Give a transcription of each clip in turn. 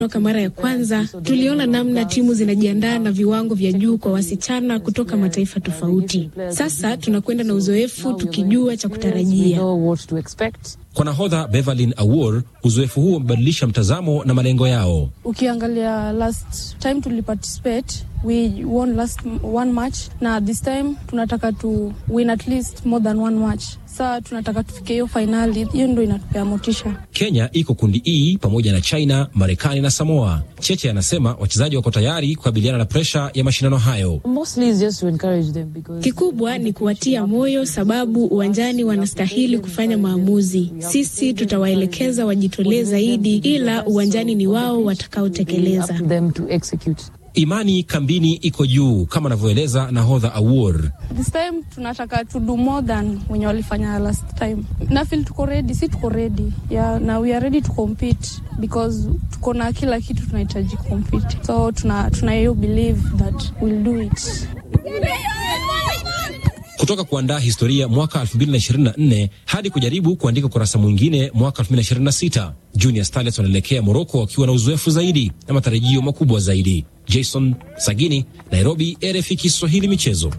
Toka mara ya kwanza tuliona namna timu zinajiandaa na viwango vya juu kwa wasichana kutoka mataifa tofauti. Sasa tunakwenda na uzoefu tukijua cha kutarajia. Kwa nahodha Beverlyn Awor, uzoefu huo umebadilisha mtazamo na malengo yao. Ukiangalia last time tuliparticipate we won last one match na this time tunataka tu win at least more than one match. Saa tunataka tufike hiyo fainali, hiyo ndo inatupea motisha. Kenya iko kundi E pamoja na China, Marekani na Samoa. Cheche anasema wachezaji wako tayari kukabiliana na presha ya mashindano hayo. Kikubwa ni kuwatia moyo, sababu uwanjani wanastahili kufanya maamuzi. Sisi tutawaelekeza wajitolee zaidi, ila uwanjani ni wao watakaotekeleza. Imani kambini iko juu kama anavyoeleza nahodha Awor. This time tunataka to do more than wenye walifanya last time. Na feel tuko ready, si tuko ready. Yeah, na we are ready to compete because tuko na kila kitu tunahitaji compete. So tuna tuna hiyo believe that we'll do it. Kutoka kuandaa historia mwaka 2024 hadi kujaribu kuandika ukurasa mwingine mwaka 2026, Junior Starlets wanaelekea Moroko wakiwa na uzoefu zaidi na matarajio makubwa zaidi. Jason Sagini, Nairobi, RFI Kiswahili michezo.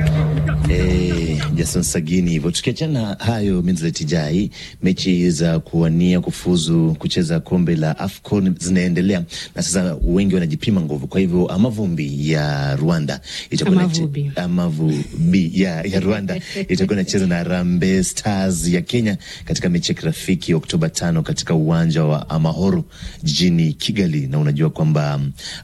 Eh, Jason Sagini hivyo. Tukiachana hayo Minzletijai, mechi za kuwania kufuzu kucheza kombe la AFCON zinaendelea na sasa wengi wanajipima nguvu. Kwa hivyo Amavumbi ya Rwanda itakuwa Amavubi. Amavubi ya, ya Rwanda itakuwa inacheza na Harambee Stars ya Kenya katika mechi ya kirafiki Oktoba tano katika uwanja wa Amahoro jijini Kigali, na unajua kwamba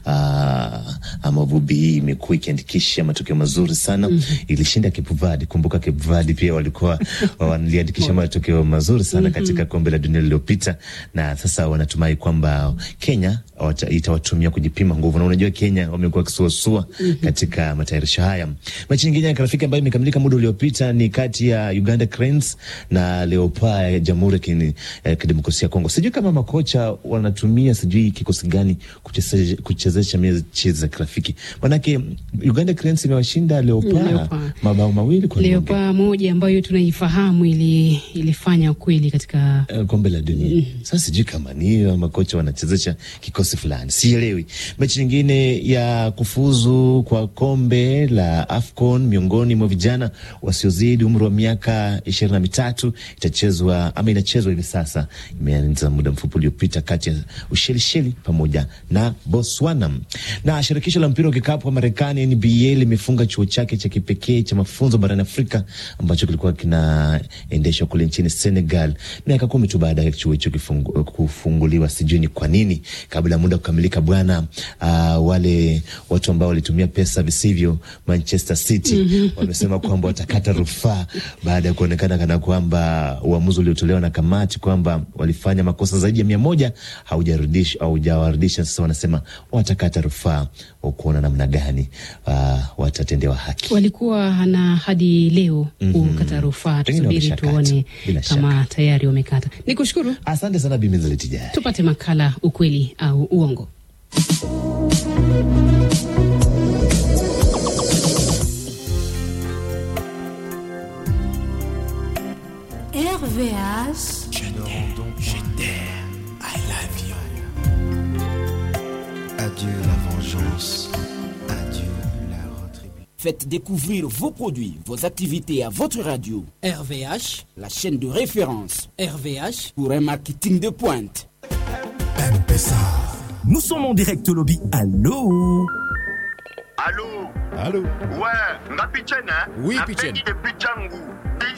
uh, Amavubi hii imekuwa ikiandikisha matokeo mazuri sana mm -hmm. Ilishinda Cape Verde. Kumbuka Cape Verde pia walikuwa waliandikisha matokeo mazuri sana mm -hmm. katika kombe la dunia lililopita, na sasa wanatumai kwamba Kenya wata- itawatumia kujipima nguvu, na unajua Kenya wamekuwa wakisuasua mm -hmm. katika matayarisho haya. Mechi nyingine ya kirafiki ambayo imekamilika muda uliopita ni kati ya Uganda Cranes na Leopards ya Jamhuri ya Kini- ya Kidemokrasia ya Kongo. Sijui kama makocha wanatumia sijui kikosi gani kuchezesha kuchezesha mechi za kirafiki, manake Uganda Cranes imewashinda Leopards Leopard. mabao mawili kwa nunge. Leopa moja ambayo tunaifahamu ili, ilifanya kweli katika Eh, kombe la dunia. Sasa sijui kama ni hiyo makocha wanachezesha kikosi fulani, sielewi. Mechi nyingine ya kufuzu kwa kombe la AFCON miongoni mwa vijana wasiozidi umri wa miaka ishirini na mitatu itachezwa ama inachezwa hivi sasa, imeanza muda mfupi uliopita kati ya Ushelisheli pamoja na Botswana. Na shirikisho la mpira wa kikapu wa Marekani NBA limefunga chuo chake cha kipekee cha mafunzo barani Afrika ambacho kilikuwa kinaendeshwa kule nchini Senegal miaka kumi tu baada ya chuo hicho kifungu- kufunguliwa. Sijui ni kwa nini kabla ya muda kukamilika bwana. Uh, wale watu ambao walitumia pesa visivyo Manchester City wamesema kwamba watakata rufaa baada ya kuonekana kana kwamba uamuzi uliotolewa na kamati kwamba walifanya makosa zaidi ya mia moja haujarudisha haujawarudisha. Sasa wanasema watakata rufaa wa kuona namna gani uh, watatendewa haki. walikuwa na hadi leo Mhm. kukata rufaa. Pengine Tusubiri wameshakata, tuone bila kama tayari wamekata. Ni kushukuru, Asante sana Bimizletijaya. tupate makala ukweli au uongo. RVH. Adieu la vengeance. Adieu la retribution. Faites découvrir vos produits, vos activités à votre radio. RVH, la chaîne de référence RVH, pour un marketing de pointe. Nous sommes en direct lobby. Allô Allô Allô Ouais, nga Pichen, hein Oui, Na Pichen. Peggy de Pichangu.